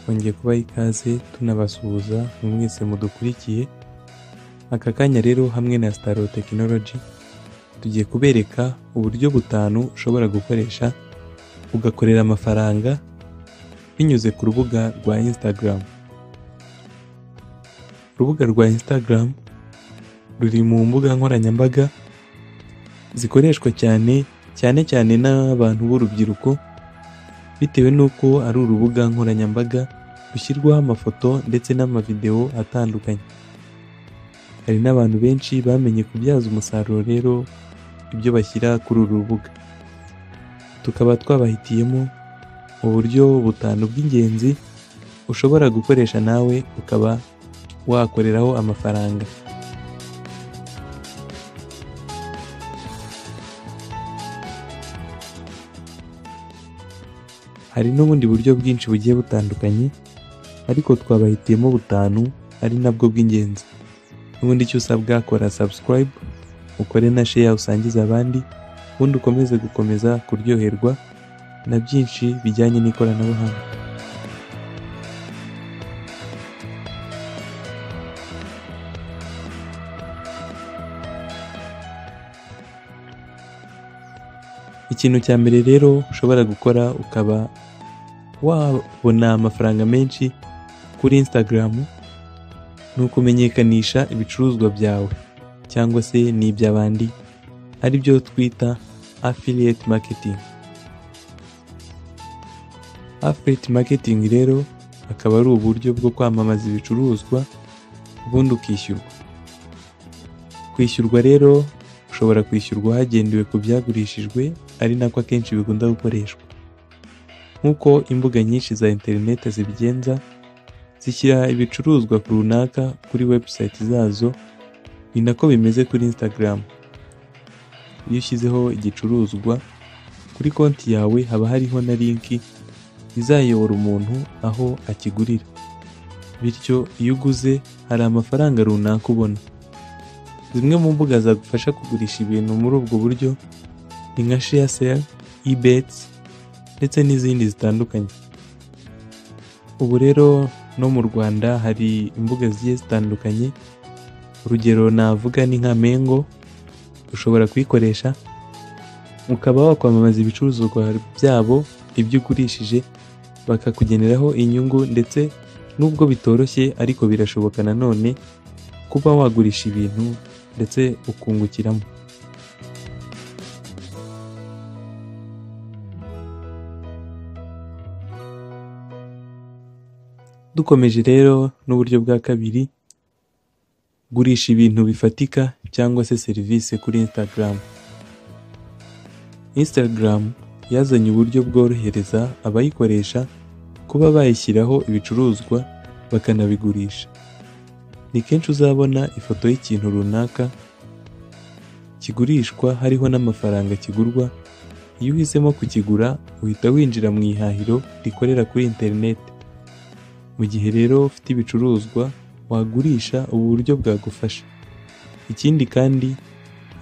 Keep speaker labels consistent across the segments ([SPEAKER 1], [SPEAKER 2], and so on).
[SPEAKER 1] Hongeye kubaho ikaze tunabasuhuza mu mwese mudukurikiye, aka kanya rero hamwe na Staro Technology tugiye kubereka uburyo butanu ushobora gukoresha ugakorera amafaranga binyuze ku rubuga rwa Instagram. Urubuga rwa Instagram ruri mu mbuga nkoranyambaga zikoreshwa cyane cyane cyane n'abantu b'urubyiruko bitewe n'uko ari urubuga nkoranyambaga rushyirwaho amafoto ndetse n'amavidewo atandukanye. Hari n'abantu benshi bamenye kubyaza umusaruro rero ibyo bashyira kuri uru rubuga. Tukaba twabahitiyemo uburyo butanu bw'ingenzi ushobora gukoresha nawe ukaba wakoreraho amafaranga. Hari n'ubundi buryo bwinshi bugiye butandukanye ariko twabahitiyemo butanu ari nabwo bw'ingenzi. N'ubundi icyo usabwa kora subscribe, ukore na share usangize abandi, ubundi ukomeze gukomeza kuryoherwa na byinshi bijyanye n'ikoranabuhanga. Ikintu cya mbere rero ushobora gukora ukaba wabona amafaranga menshi kuri Instagram ni ukumenyekanisha ibicuruzwa byawe cyangwa se n'iby'abandi ari byo twita affiliate marketing. Affiliate marketing rero akaba ari uburyo bwo kwamamaza ibicuruzwa ubundi ukishyurwa. Kwishyurwa rero ushobora kwishyurwa hagendewe ku byagurishijwe ari nako akenshi bikunda gukoreshwa. Nk'uko imbuga nyinshi za interineti zibigenza, zishyira ibicuruzwa ku runaka kuri webusayiti zazo, ni nako bimeze kuri Instagram. Iyo ushyizeho igicuruzwa kuri konti yawe haba hariho na linki izayobora umuntu aho akigurira. Bityo iyo uguze hari amafaranga runaka ubona. Zimwe mu mbuga zagufasha kugurisha ibintu muri ubwo buryo ni nka sheyaseri, ibeti ndetse n'izindi zitandukanye. Ubu rero no mu Rwanda hari imbuga zigiye zitandukanye, urugero navuga ni nka mengo, ushobora kuyikoresha ukaba wakwamamaza ibicuruzwa byabo, ibyo ugurishije bakakugeneraho inyungu ndetse nubwo bitoroshye ariko birashoboka nanone kuba wagurisha ibintu ndetse ukungukiramo. Dukomeje rero n'uburyo bwa kabiri, gurisha ibintu bifatika cyangwa se serivisi kuri Instagram. Instagram yazanye uburyo bworohereza abayikoresha kuba bayishyiraho ibicuruzwa bakanabigurisha. Ni kenshi uzabona ifoto y'ikintu runaka kigurishwa hariho n'amafaranga kigurwa, iyo uhisemo kukigura uhita winjira mu ihahiro rikorera kuri interineti. Mu gihe rero ufite ibicuruzwa wagurisha ubu buryo bwagufasha. Ikindi kandi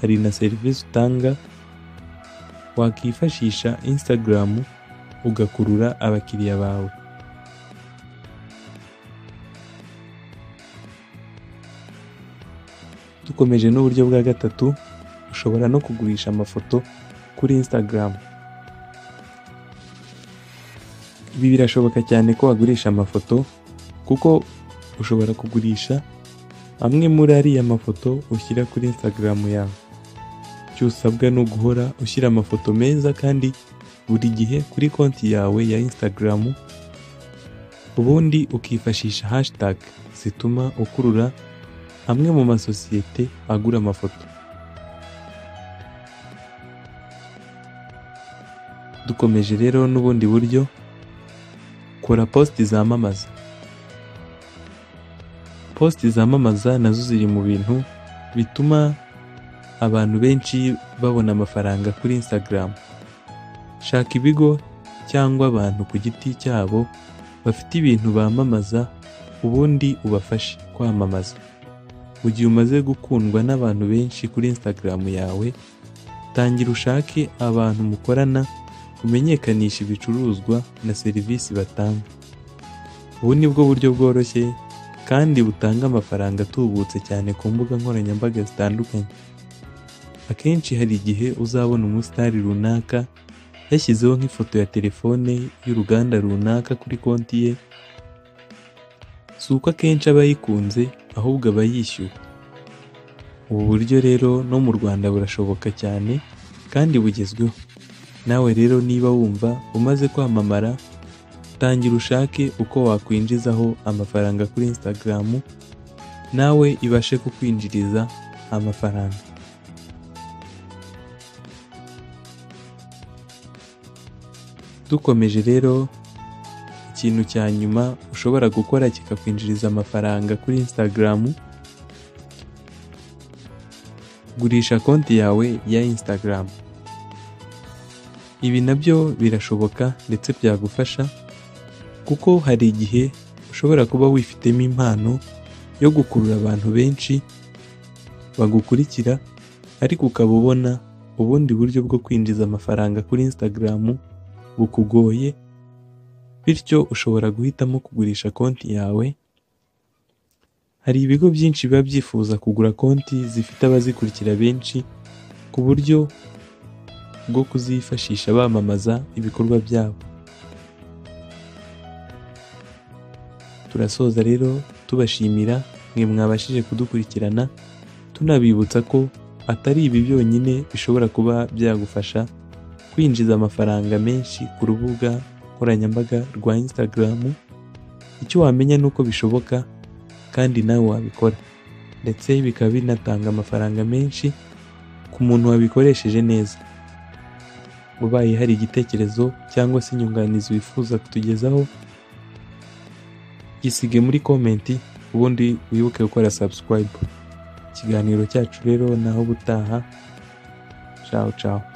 [SPEAKER 1] hari na serivisi utanga wakwifashisha Instagram ugakurura abakiriya bawe. Dukomeje n'uburyo bwa gatatu ushobora no kugurisha amafoto kuri Instagram. Ibi birashoboka cyane ko wagurisha amafoto kuko ushobora kugurisha amwe muri ariya mafoto ushyira kuri Instagram yawe. Icyo usabwa ni uguhora ushyira amafoto meza kandi buri gihe kuri konti yawe ya Instagram, ubundi ukifashisha hashtag zituma ukurura amwe mu masosiyete agura amafoto. Dukomeje rero n'ubundi buryo, kora positi zamamaza. Positi zamamaza nazo ziri mu bintu bituma abantu benshi babona amafaranga kuri Instagram. Shaka ibigo cyangwa abantu ku giti cyabo bafite ibintu bamamaza ubundi ubafashe kwamamaza. Mu gihe umaze gukundwa n'abantu benshi kuri Instagram yawe, tangira ushake abantu mukorana umenyekanisha ibicuruzwa na serivisi batanga. Ubu ni bwo buryo bworoshye kandi butanga amafaranga atubutse cyane ku mbuga nkoranyambaga zitandukanye. Akenshi hari igihe uzabona umusitari runaka yashyizeho nk'ifoto ya telefone y'uruganda runaka kuri konti ye, si uko akenshi aba ayikunze ahubwo aba yishyuwe. Ubu buryo rero no mu Rwanda burashoboka cyane kandi bugezweho. Nawe rero niba wumva umaze kwamamara, tangira ushake uko wakwinjizaho amafaranga kuri Instagram, nawe ibashe kukwinjiriza amafaranga. Dukomeje rero, ikintu cya nyuma ushobora gukora kikakwinjiriza amafaranga kuri Instagram, gurisha konti yawe ya Instagram. Ibi nabyo birashoboka ndetse byagufasha kuko hari igihe ushobora kuba wifitemo impano yo gukurura abantu benshi bagukurikira ariko ukaba ubona ubundi buryo bwo kwinjiza amafaranga kuri Instagram bukugoye, bityo ushobora guhitamo kugurisha konti yawe. Hari ibigo byinshi biba byifuza kugura konti zifite abazikurikira benshi ku buryo bwo kuzifashisha bamamaza ibikorwa byabo. Turasoza rero tubashimira mwe mwabashije kudukurikirana, tunabibutsa ko atari ibi byonyine bishobora kuba byagufasha kwinjiza amafaranga menshi ku rubuga nkoranyambaga rwa Instagram, icyo wamenya ni uko bishoboka kandi nawe wabikora ndetse bikaba binatanga amafaranga menshi ku muntu wabikoresheje neza. Ubaye hari igitekerezo cyangwa se inyunganizi wifuza kutugezaho, gisige muri komenti ubundi wibuke gukora subscribe. Ikiganiro cyacu rero naho ubutaha, ciao ciao.